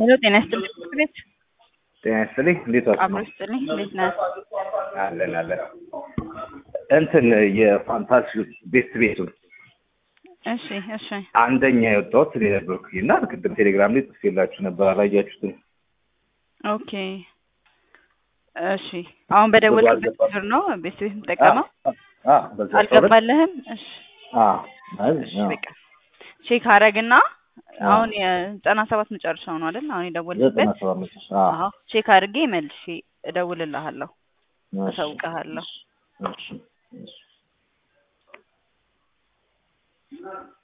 ሄሎ ጤና ይስጥልኝ ትምህርት ቤት ጤና ይስጥልኝ። እንዴት ዋልክ? አብሮ ይስጥልኝ። እንዴት ነህ? አለን አለን። እንትን የፋንታሲ ቤት ቤቱን እሺ እሺ አንደኛ የወጣሁት እኔ ነበርኩኝ እና ቅድም ቴሌግራም ላይ ጽፌላችሁ ነበር አላያችሁትም? ኦኬ እሺ አሁን በደወልክበት አልገባም። ቁጥር ነው ቤት ቤት የምጠቀመው? አ በዛ አልገባልህም? እሺ አ አይ እሺ በቃ ቼክ አረግና አሁን የዘጠና ሰባት መጨረሻው ነው አይደል? አሁን የደወልክበት ዘጠና ሰባት መጨረሻ አ አዎ ቼክ አድርጌ መልሼ እደውልልሃለሁ፣ አሳውቅሃለሁ። እሺ እሺ